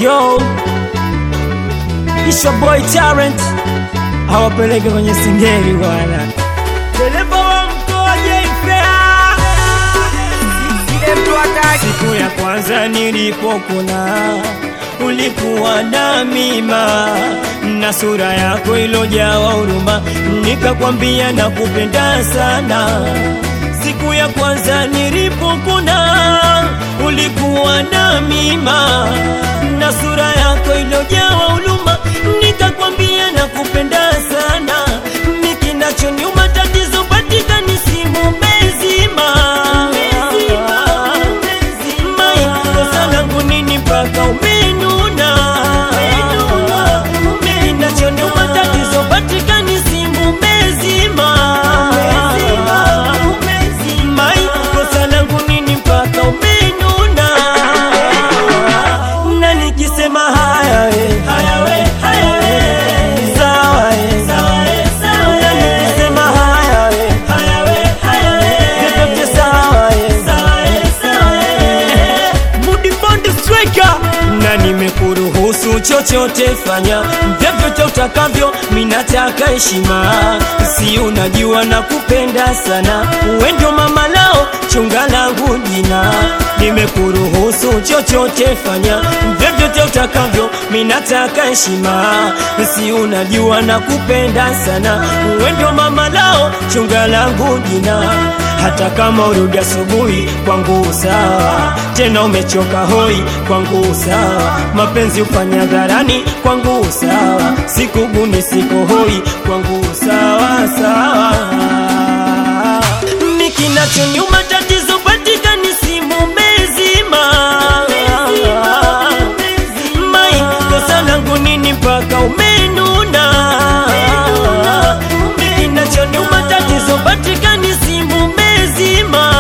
yo Isha boy talent awapeleke kwenye singeli bwana dereva wa mkoa Jayfea siku ya kwanza nilipokuna ulikuwa na mima na sura yako ilojawa huruma, nikakwambia nakupenda sana. Siku ya kwanza nilipokuna ulikuwa na mima na sura yako ilojawa huruma, nikakwambia nakupenda sana. Mikinachoniuma tatizo patikani simu mezima maikosa langu nini mpaka umenuna kinachoniuma tatizo patikani simu mezima maikosa langu nini mpaka umenuna na nikisema haya we sawa we na nikisema haya we vyovyote sawa we Mudibond Striker na nimekuruhusu chochote fanya vyovyote utakavyo, minataka heshima, si unajua na kupenda sana, uwe ndio mama lao chunga langu jina. Nimekuruhusu chochote fanya vyovyote utakavyo, minataka heshima, si unajua na kupenda sana, uwe ndio mama lao chunga langu jina hata kama urudi asubuhi kwangu sawa, tena umechoka hoi kwangu sawa, mapenzi ufanya dharani kwangu sawa, sikuguni siko hoi kwangu sawa sawa. Mikinachonyuma tatizo patikani simu mezima mai kosa langu nini mpaka umenuna Kinachoniuma tatizo patikani simu mezima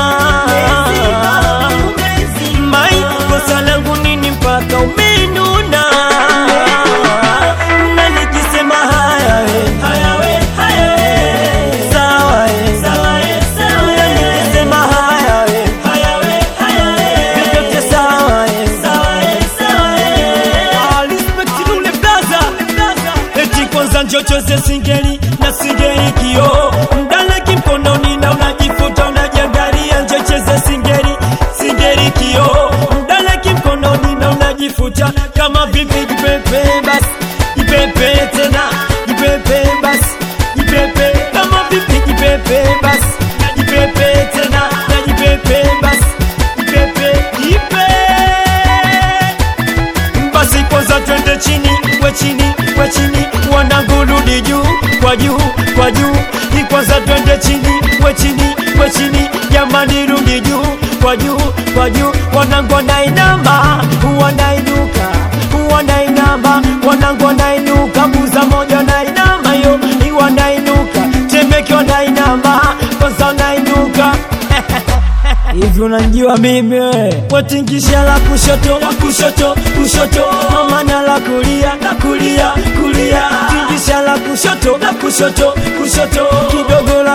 mai kosa langu nini mpaka umenuna na nikisema haya we sawa we na nikisema haya we vyovyote sawa we Ah, respect Lule Plaza. Eti kwanza njochoze singeli na singeli kio mdaleki mkononi na unajifuta unajiangalia, njocheze singeli singeli kio mdaleki mkononi na unajifuta kama vipi, jipepe basi jipepe tena jipepe basi jipepe kama vipi, jipepe basi jipepe tena na jipepe basi jipepe jipe basi kwanza twende chini we chini we chini wanangurudi juu kwa juu kwa juu Ni kwanza twende chini we chini we chini jamani rudi juu kwa juu kwa juu wanangu wanainama wanainuka wanainama wanangu wanainuka buza moja wanainama yo wanainuka temeke wanainama kwanza wanainuka hivi unanijua mimi we watingisha la kushoto la kushoto kushoto mamana la kulia la kulia kulia tingisha la kushoto la kushoto kushoto kidogo la